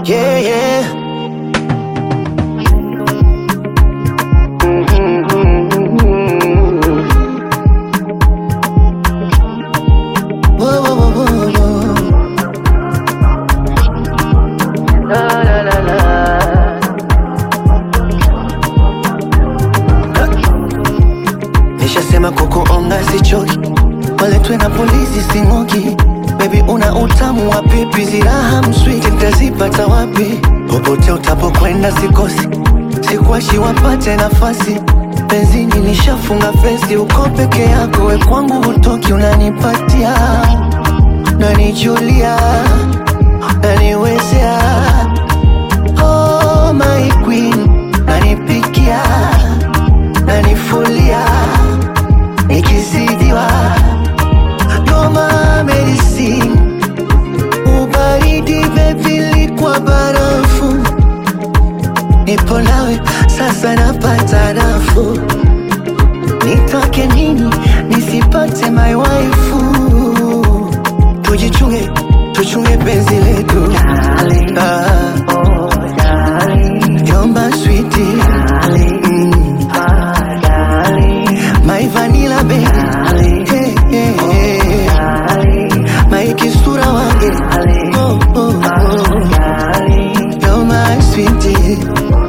Yeah, yeah. Whoa, whoa, whoa, whoa, whoa. La, la, la, la. Nishasema kukuonga sichoki, waletwe na polisi sing'oki. Baby una utamu wa pipi, ziraha mswiti nitazipata wapi? Popote utapokwenda sikosi, sikuachi wapate nafasi. Benzini nishafunga fesi, uko peke yako, we kwangu hutoki, unanipatia nanijulia, naniwezea oh, my queen, nanipikia nanifulia nikizidiwa noma medicine ubaridi bebili kwa barafu nipo nawe sasa napata nafuu nitoke nini nisipate my waifu tujichunge tuchunge penzi letu ah, yomba switi mm. My vanilla baby hey, hey, hey. My kisura wange oh, oh, oh. You're my sweetie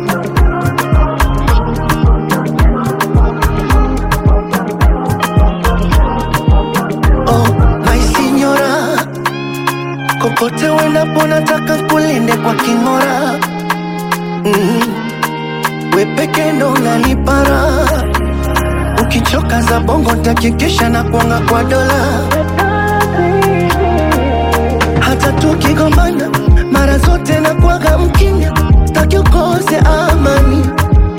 Oh, my signora Kokote uendapo nataka kulinde kwa king'ora mm. We peke ndo unanipara Ukichoka za bongo ntakikisha na kuanga kwa dola Hata tukigombana mara zote na kuaga mkinya Staki ukose amani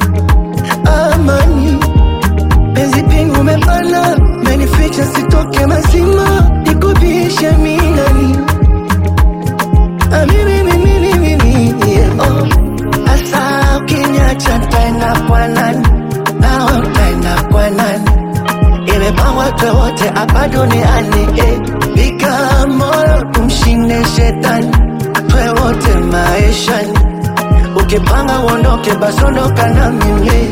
Amani Penzi pingu umepana Menificha sitoke mazima Nikubishe minani Ah, mimi, mimi, mimi, mimi, yeah, oh. Asa ukiniacha ntaenda kwa nani? Nawe utaenda kwa nani? Imepangwa twe wote hapa duniani eh. Piga moyo tumshinde shetani, twe wote maishani. Ukipanga uondoke, basi ondoka na mimi.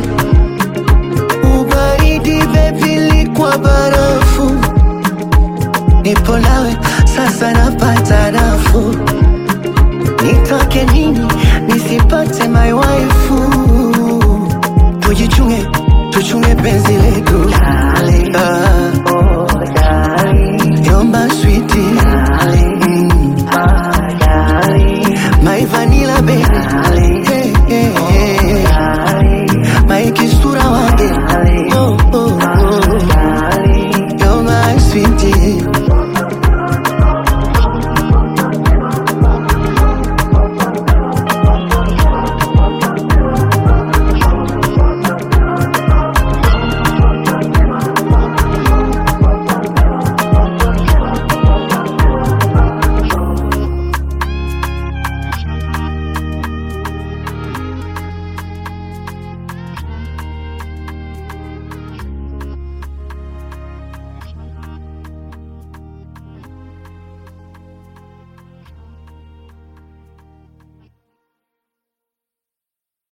Ubaridi bebili kwa barafu, nipo nawe sasa, napata nafuu nitoke nini nisipate my waifu tujichunge tuchunge penzi letu ah,